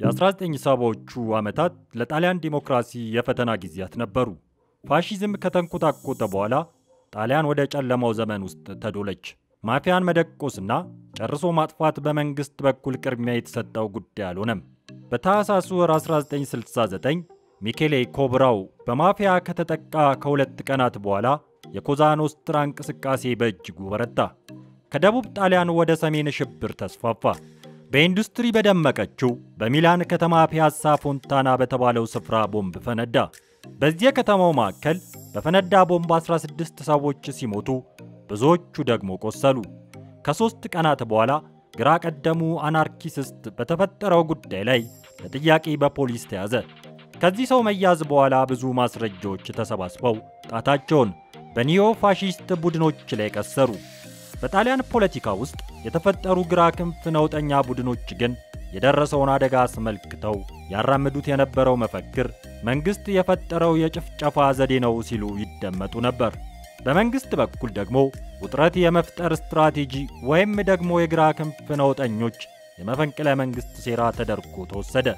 የ1970ዎቹ ዓመታት ለጣሊያን ዲሞክራሲ የፈተና ጊዜያት ነበሩ። ፋሺዝም ከተንኮታኮተ በኋላ ጣሊያን ወደ ጨለማው ዘመን ውስጥ ተዶለች። ማፊያን መደቆስና ጨርሶ ማጥፋት በመንግሥት በኩል ቅድሚያ የተሰጠው ጉዳይ አልሆነም። በታህሳስ ወር 1969 ሚኬሌ ኮብራው በማፊያ ከተጠቃ ከሁለት ቀናት በኋላ የኮዛ ኖስትራ እንቅስቃሴ በእጅጉ በረታ። ከደቡብ ጣሊያን ወደ ሰሜን ሽብር ተስፋፋ። በኢንዱስትሪ በደመቀችው በሚላን ከተማ ፒያሳ ፎንታና በተባለው ስፍራ ቦምብ ፈነዳ። በዚህ የከተማው ማዕከል በፈነዳ ቦምብ 16 ሰዎች ሲሞቱ ብዙዎቹ ደግሞ ቆሰሉ። ከሦስት ቀናት በኋላ ግራ ቀደሙ አናርኪስት በተፈጠረው ጉዳይ ላይ ለጥያቄ በፖሊስ ተያዘ። ከዚህ ሰው መያዝ በኋላ ብዙ ማስረጃዎች ተሰባስበው ጣታቸውን በኒዮ ፋሺስት ቡድኖች ላይ ቀሰሩ። በጣሊያን ፖለቲካ ውስጥ የተፈጠሩ ግራ ክንፍ ነውጠኛ ቡድኖች ግን የደረሰውን አደጋ አስመልክተው ያራምዱት የነበረው መፈክር መንግሥት የፈጠረው የጭፍጨፋ ዘዴ ነው ሲሉ ይደመጡ ነበር። በመንግሥት በኩል ደግሞ ውጥረት የመፍጠር ስትራቴጂ ወይም ደግሞ የግራ ክንፍ ነውጠኞች የመፈንቅለ መንግሥት ሴራ ተደርጎ ተወሰደ።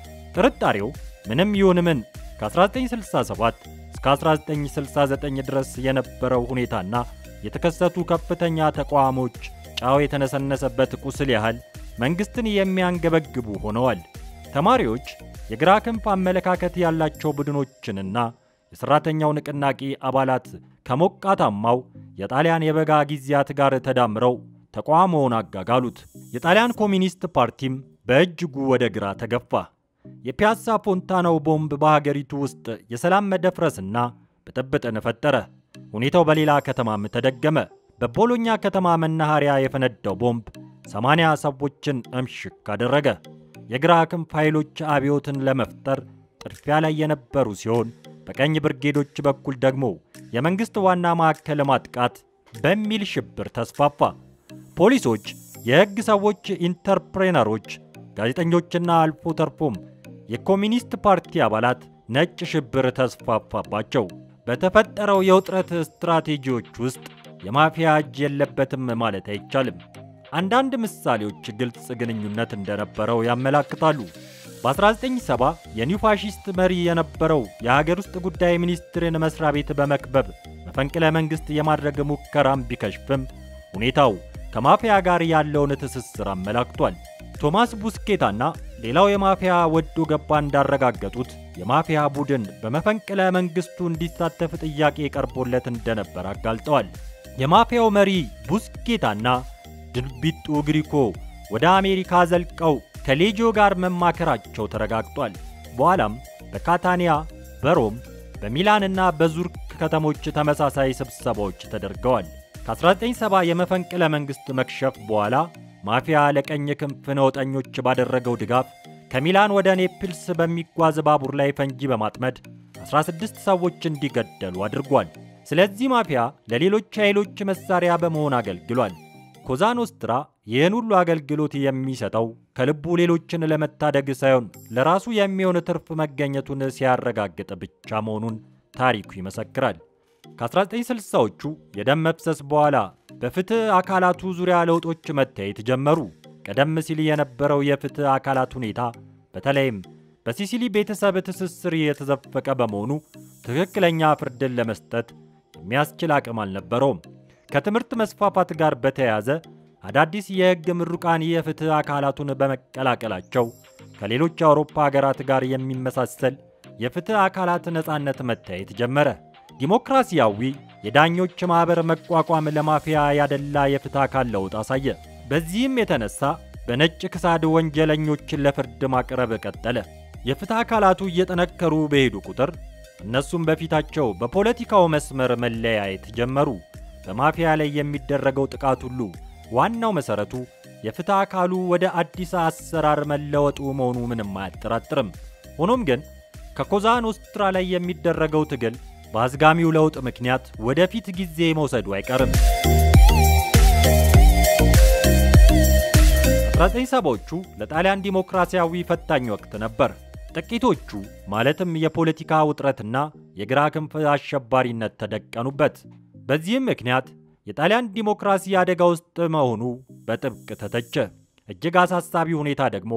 ጥርጣሬው ምንም ይሁን ምን ከ1967 እስከ 1969 ድረስ የነበረው ሁኔታና የተከሰቱ ከፍተኛ ተቋሞች ጫው የተነሰነሰበት ቁስል ያህል መንግሥትን የሚያንገበግቡ ሆነዋል። ተማሪዎች የግራ ክንፍ አመለካከት ያላቸው ቡድኖችንና የሠራተኛው ንቅናቄ አባላት ከሞቃታማው የጣሊያን የበጋ ጊዜያት ጋር ተዳምረው ተቃውሞውን አጋጋሉት። የጣሊያን ኮሚኒስት ፓርቲም በእጅጉ ወደ ግራ ተገፋ። የፒያሳ ፎንታናው ቦምብ በሀገሪቱ ውስጥ የሰላም መደፍረስና ብጥብጥን ፈጠረ። ሁኔታው በሌላ ከተማም ተደገመ። በቦሎኛ ከተማ መናኸሪያ የፈነዳው ቦምብ 80 ሰዎችን እምሽክ አደረገ። የግራ ክንፍ ኃይሎች አብዮትን ለመፍጠር ጥድፊያ ላይ የነበሩ ሲሆን በቀኝ ብርጌዶች በኩል ደግሞ የመንግሥት ዋና ማዕከል ማጥቃት በሚል ሽብር ተስፋፋ። ፖሊሶች፣ የሕግ ሰዎች፣ ኢንተርፕሬነሮች፣ ጋዜጠኞችና አልፎ ተርፎም የኮሚኒስት ፓርቲ አባላት ነጭ ሽብር ተስፋፋባቸው። በተፈጠረው የውጥረት ስትራቴጂዎች ውስጥ የማፊያ እጅ የለበትም ማለት አይቻልም። አንዳንድ ምሳሌዎች ግልጽ ግንኙነት እንደነበረው ያመላክታሉ። በ1970 የኒው ፋሺስት መሪ የነበረው የሀገር ውስጥ ጉዳይ ሚኒስትርን መስሪያ ቤት በመክበብ መፈንቅለ መንግሥት የማድረግ ሙከራም ቢከሽፍም ሁኔታው ከማፊያ ጋር ያለውን ትስስር አመላክቷል። ቶማስ ቡስኬታና ሌላው የማፊያ ወዶ ገባ እንዳረጋገጡት የማፊያ ቡድን በመፈንቅለ መንግሥቱ እንዲሳተፍ ጥያቄ ቀርቦለት እንደነበር አጋልጠዋል። የማፊያው መሪ ቡስኬታና ድንቢጡ ግሪኮ ወደ አሜሪካ ዘልቀው ከሌጂዮ ጋር መማከራቸው ተረጋግጧል። በኋላም በካታኒያ፣ በሮም፣ በሚላንና በዙርክ ከተሞች ተመሳሳይ ስብሰባዎች ተደርገዋል። ከ1970 የመፈንቅለ መንግሥት መክሸፍ በኋላ ማፊያ ለቀኝ ክንፍ ነውጠኞች ባደረገው ድጋፍ ከሚላን ወደ ኔፕልስ በሚጓዝ ባቡር ላይ ፈንጂ በማጥመድ 16 ሰዎች እንዲገደሉ አድርጓል። ስለዚህ ማፊያ ለሌሎች ኃይሎች መሳሪያ በመሆን አገልግሏል። ኮዛ ኖስትራ ይህን ሁሉ አገልግሎት የሚሰጠው ከልቡ ሌሎችን ለመታደግ ሳይሆን ለራሱ የሚሆን ትርፍ መገኘቱን ሲያረጋግጥ ብቻ መሆኑን ታሪኩ ይመሰክራል። ከ1960ዎቹ የደም መፍሰስ በኋላ በፍትሕ አካላቱ ዙሪያ ለውጦች መታየት ጀመሩ። ቀደም ሲል የነበረው የፍትሕ አካላት ሁኔታ በተለይም በሲሲሊ ቤተሰብ ትስስር የተዘፈቀ በመሆኑ ትክክለኛ ፍርድን ለመስጠት የሚያስችል አቅም አልነበረውም። ከትምህርት መስፋፋት ጋር በተያያዘ አዳዲስ የሕግ ምሩቃን የፍትሕ አካላቱን በመቀላቀላቸው ከሌሎች የአውሮፓ ሀገራት ጋር የሚመሳሰል የፍትሕ አካላት ነፃነት መታየት ጀመረ። ዲሞክራሲያዊ የዳኞች ማኅበር መቋቋም ለማፊያ ያደላ የፍትሕ አካል ለውጥ አሳየ። በዚህም የተነሳ በነጭ ክሳድ ወንጀለኞችን ለፍርድ ማቅረብ ቀጠለ። የፍትሕ አካላቱ እየጠነከሩ በሄዱ ቁጥር እነሱም በፊታቸው በፖለቲካው መስመር መለያየት ጀመሩ። በማፊያ ላይ የሚደረገው ጥቃት ሁሉ ዋናው መሠረቱ የፍትሕ አካሉ ወደ አዲስ አሰራር መለወጡ መሆኑ ምንም አያጠራጥርም። ሆኖም ግን ከኮዛ ኖስትራ ላይ የሚደረገው ትግል በአዝጋሚው ለውጥ ምክንያት ወደፊት ጊዜ መውሰዱ አይቀርም። 1970ዎቹ ለጣሊያን ዲሞክራሲያዊ ፈታኝ ወቅት ነበር። ጥቂቶቹ ማለትም የፖለቲካ ውጥረትና የግራ ክንፍ አሸባሪነት ተደቀኑበት። በዚህም ምክንያት የጣሊያን ዲሞክራሲ አደጋ ውስጥ መሆኑ በጥብቅ ተተቸ። እጅግ አሳሳቢ ሁኔታ ደግሞ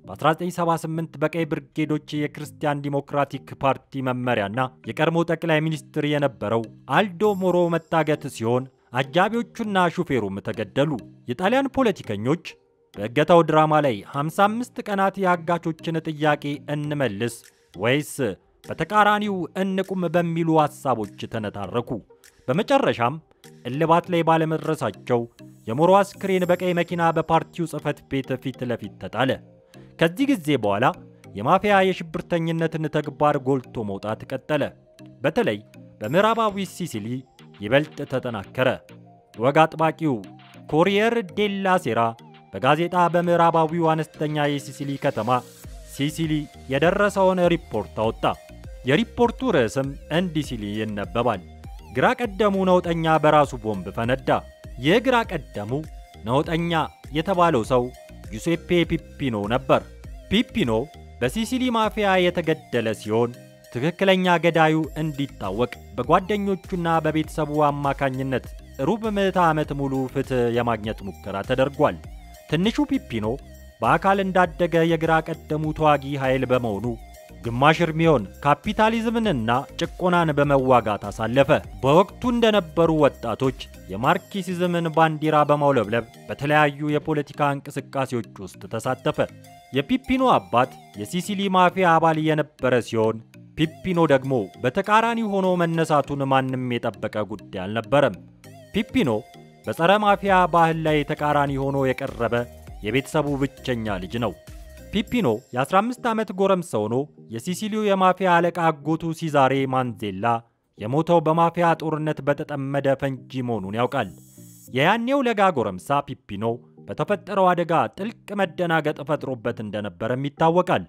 በ1978 በቀይ ብርጌዶች የክርስቲያን ዲሞክራቲክ ፓርቲ መመሪያና የቀድሞ ጠቅላይ ሚኒስትር የነበረው አልዶ ሞሮ መታገት ሲሆን አጃቢዎቹና ሹፌሩም ተገደሉ። የጣሊያን ፖለቲከኞች በእገታው ድራማ ላይ 55 ቀናት የአጋቾችን ጥያቄ እንመልስ ወይስ በተቃራኒው እንቁም በሚሉ ሐሳቦች ተነታረኩ። በመጨረሻም እልባት ላይ ባለመድረሳቸው የሞሮ አስክሬን በቀይ መኪና በፓርቲው ጽሕፈት ቤት ፊት ለፊት ተጣለ። ከዚህ ጊዜ በኋላ የማፊያ የሽብርተኝነትን ተግባር ጎልቶ መውጣት ቀጠለ። በተለይ በምዕራባዊ ሲሲሊ ይበልጥ ተጠናከረ። ወግ አጥባቂው ኮሪየር ዴላ ሴራ በጋዜጣ በምዕራባዊው አነስተኛ የሲሲሊ ከተማ ሲሲሊ የደረሰውን ሪፖርት አወጣ። የሪፖርቱ ርዕስም እንዲህ ሲል ይነበባል። ግራ ቀደሙ ነውጠኛ በራሱ ቦምብ ፈነዳ። ይህ ግራ ቀደሙ ነውጠኛ የተባለው ሰው ጁሴፔ ፒፒኖ ነበር። ፒፒኖ በሲሲሊ ማፊያ የተገደለ ሲሆን ትክክለኛ ገዳዩ እንዲታወቅ በጓደኞቹና በቤተሰቡ አማካኝነት ሩብ ምዕተ ዓመት ሙሉ ፍትሕ የማግኘት ሙከራ ተደርጓል። ትንሹ ፒፒኖ በአካል እንዳደገ የግራ ቀደሙ ተዋጊ ኃይል በመሆኑ ግማሽ እርሚዮን ካፒታሊዝምንና ጭቆናን በመዋጋት አሳለፈ። በወቅቱ እንደነበሩ ወጣቶች የማርክሲዝምን ባንዲራ በማውለብለብ በተለያዩ የፖለቲካ እንቅስቃሴዎች ውስጥ ተሳተፈ። የፒፒኖ አባት የሲሲሊ ማፊያ አባል የነበረ ሲሆን ፒፒኖ ደግሞ በተቃራኒ ሆኖ መነሳቱን ማንም የጠበቀ ጉዳይ አልነበረም። ፒፒኖ በጸረ ማፊያ ባህል ላይ ተቃራኒ ሆኖ የቀረበ የቤተሰቡ ብቸኛ ልጅ ነው። ፒፒኖ የ15 ዓመት ጎረምሳ ሆኖ የሲሲሊው የማፊያ አለቃ አጎቱ ሲዛሬ ማንዜላ የሞተው በማፊያ ጦርነት በተጠመደ ፈንጂ መሆኑን ያውቃል። የያኔው ለጋ ጎረምሳ ፒፒኖ በተፈጠረው አደጋ ጥልቅ መደናገጥ ፈጥሮበት እንደነበረም ይታወቃል።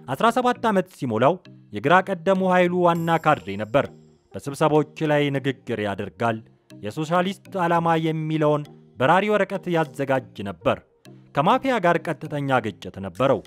17 ዓመት ሲሞላው የግራ ቀደሙ ኃይሉ ዋና ካድሬ ነበር። በስብሰባዎች ላይ ንግግር ያደርጋል። የሶሻሊስት ዓላማ የሚለውን በራሪ ወረቀት ያዘጋጅ ነበር። ከማፊያ ጋር ቀጥተኛ ግጭት ነበረው።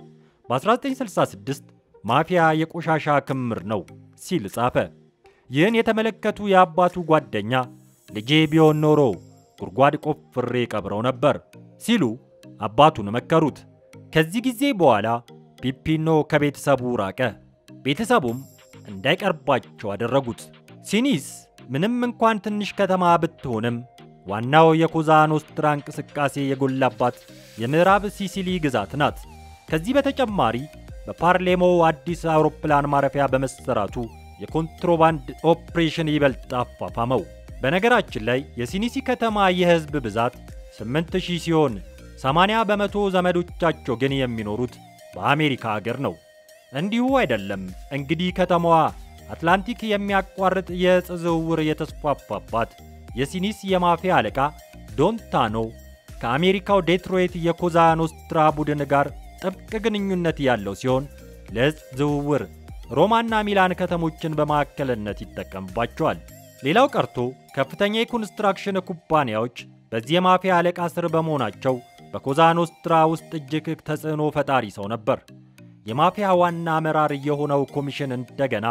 በ1966 ማፊያ የቆሻሻ ክምር ነው ሲል ጻፈ። ይህን የተመለከቱ የአባቱ ጓደኛ ልጄ ቢሆን ኖሮ ጉድጓድ ቆፍሬ ቀብረው ነበር ሲሉ አባቱን መከሩት። ከዚህ ጊዜ በኋላ ፒፒኖ ከቤተሰቡ ራቀ። ቤተሰቡም እንዳይቀርባቸው አደረጉት። ሲኒስ ምንም እንኳን ትንሽ ከተማ ብትሆንም ዋናው የኮዛ ኖስትራ እንቅስቃሴ የጎላባት የምዕራብ ሲሲሊ ግዛት ናት። ከዚህ በተጨማሪ በፓርሌሞው አዲስ አውሮፕላን ማረፊያ በመሰራቱ የኮንትሮባንድ ኦፕሬሽን ይበልጥ አፋፋመው። በነገራችን ላይ የሲኒሲ ከተማ የሕዝብ ብዛት 8000 ሲሆን 80 በመቶ ዘመዶቻቸው ግን የሚኖሩት በአሜሪካ አገር ነው። እንዲሁ አይደለም እንግዲህ ከተማዋ አትላንቲክ የሚያቋርጥ የዕፅ ዝውውር የተስፋፋባት የሲኒስ የማፊያ አለቃ ዶንታኖ ከአሜሪካው ዴትሮይት የኮዛ ኖስትራ ቡድን ጋር ጥብቅ ግንኙነት ያለው ሲሆን ለዕፅ ዝውውር ሮማና ሚላን ከተሞችን በማዕከልነት ይጠቀምባቸዋል። ሌላው ቀርቶ ከፍተኛ የኮንስትራክሽን ኩባንያዎች በዚህ የማፊያ አለቃ ስር በመሆናቸው በኮዛ ኖስትራ ውስጥ እጅግ ተጽዕኖ ፈጣሪ ሰው ነበር። የማፊያ ዋና አመራር የሆነው ኮሚሽን እንደገና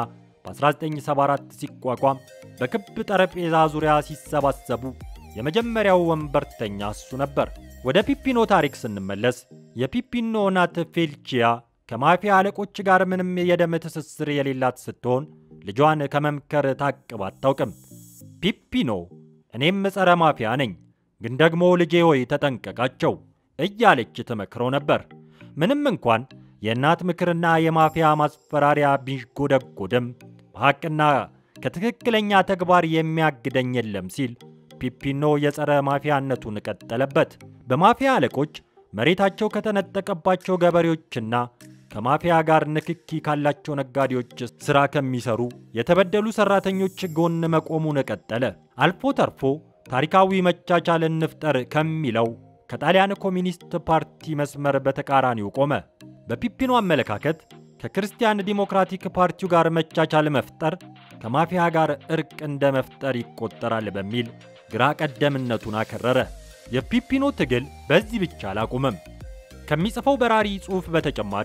በ1974 ሲቋቋም በክብ ጠረጴዛ ዙሪያ ሲሰባሰቡ የመጀመሪያው ወንበርተኛ እሱ ነበር። ወደ ፒፒኖ ታሪክ ስንመለስ የፒፒኖ እናት ፌልቺያ ከማፊያ አለቆች ጋር ምንም የደም ትስስር የሌላት ስትሆን ልጇን ከመምከር ታቅብ አታውቅም። ፒፒኖ እኔም ጸረ ማፊያ ነኝ፣ ግን ደግሞ ልጄ ሆይ ተጠንቀቃቸው እያለች ትመክረው ነበር። ምንም እንኳን የእናት ምክርና የማፊያ ማስፈራሪያ ቢጎደጎድም በሐቅና ከትክክለኛ ተግባር የሚያግደኝ የለም ሲል ፒፒኖ የጸረ ማፊያነቱን ቀጠለበት። በማፊያ አለቆች መሬታቸው ከተነጠቀባቸው ገበሬዎችና ከማፊያ ጋር ንክኪ ካላቸው ነጋዴዎች ሥራ ከሚሰሩ የተበደሉ ሠራተኞች ጎን መቆሙን ቀጠለ። አልፎ ተርፎ ታሪካዊ መቻቻል እንፍጠር ከሚለው ከጣሊያን ኮሚኒስት ፓርቲ መስመር በተቃራኒው ቆመ። በፒፒኖ አመለካከት ከክርስቲያን ዲሞክራቲክ ፓርቲው ጋር መቻቻል መፍጠር ከማፊያ ጋር እርቅ እንደ መፍጠር ይቆጠራል በሚል ግራ ቀደምነቱን አከረረ። የፒፒኖ ትግል በዚህ ብቻ አላቆመም። ከሚጽፈው በራሪ ጽሑፍ በተጨማሪ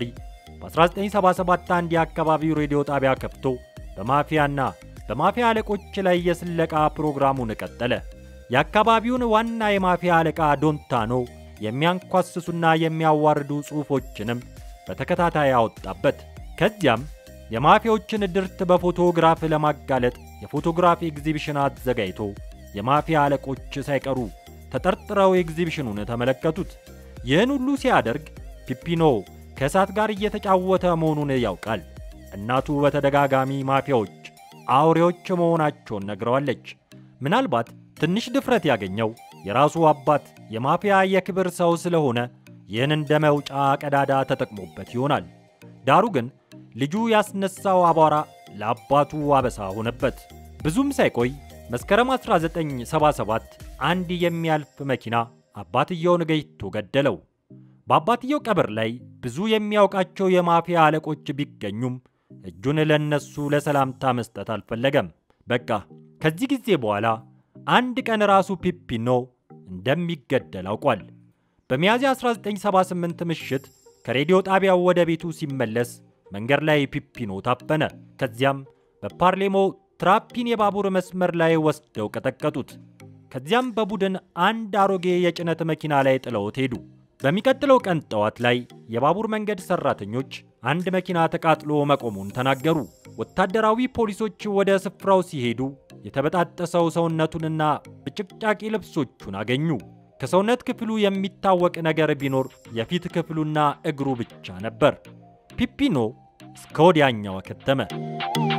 በ1977 አንድ የአካባቢው ሬዲዮ ጣቢያ ከፍቶ በማፊያና በማፊያ አለቆች ላይ የስለቃ ፕሮግራሙን ቀጠለ። የአካባቢውን ዋና የማፊያ አለቃ ዶንታኖ የሚያንኳስሱና የሚያዋርዱ ጽሑፎችንም በተከታታይ አወጣበት። ከዚያም የማፊያዎችን ድርት በፎቶግራፍ ለማጋለጥ የፎቶግራፍ ኤግዚቢሽን አዘጋጅቶ የማፊያ አለቆች ሳይቀሩ ተጠርጥረው ኤግዚቢሽኑን ተመለከቱት። ይህን ሁሉ ሲያደርግ ፒፒኖ ከእሳት ጋር እየተጫወተ መሆኑን ያውቃል። እናቱ በተደጋጋሚ ማፊያዎች አውሬዎች መሆናቸውን ነግረዋለች። ምናልባት ትንሽ ድፍረት ያገኘው የራሱ አባት የማፊያ የክብር ሰው ስለሆነ ይህን እንደ መውጫ ቀዳዳ ተጠቅሞበት ይሆናል። ዳሩ ግን ልጁ ያስነሳው አቧራ ለአባቱ አበሳ ሆነበት። ብዙም ሳይቆይ መስከረም 1977 አንድ የሚያልፍ መኪና አባትየውን ገጭቶ ገደለው። በአባትየው ቀብር ላይ ብዙ የሚያውቃቸው የማፊያ አለቆች ቢገኙም እጁን ለነሱ ለሰላምታ መስጠት አልፈለገም። በቃ ከዚህ ጊዜ በኋላ አንድ ቀን ራሱ ፒፒኖ እንደሚገደል አውቋል። በሚያዝያ 1978 ምሽት ከሬዲዮ ጣቢያው ወደ ቤቱ ሲመለስ መንገድ ላይ ፒፒኖ ታፈነ። ከዚያም በፓርሌሞ ትራፒን የባቡር መስመር ላይ ወስደው ቀጠቀጡት። ከዚያም በቡድን አንድ አሮጌ የጭነት መኪና ላይ ጥለውት ሄዱ። በሚቀጥለው ቀን ጠዋት ላይ የባቡር መንገድ ሰራተኞች አንድ መኪና ተቃጥሎ መቆሙን ተናገሩ። ወታደራዊ ፖሊሶች ወደ ስፍራው ሲሄዱ የተበጣጠሰው ሰውነቱንና ብጭቅጫቂ ልብሶቹን አገኙ። ከሰውነት ክፍሉ የሚታወቅ ነገር ቢኖር የፊት ክፍሉና እግሩ ብቻ ነበር። ፒፒኖ እስከ ወዲያኛው አከተመ።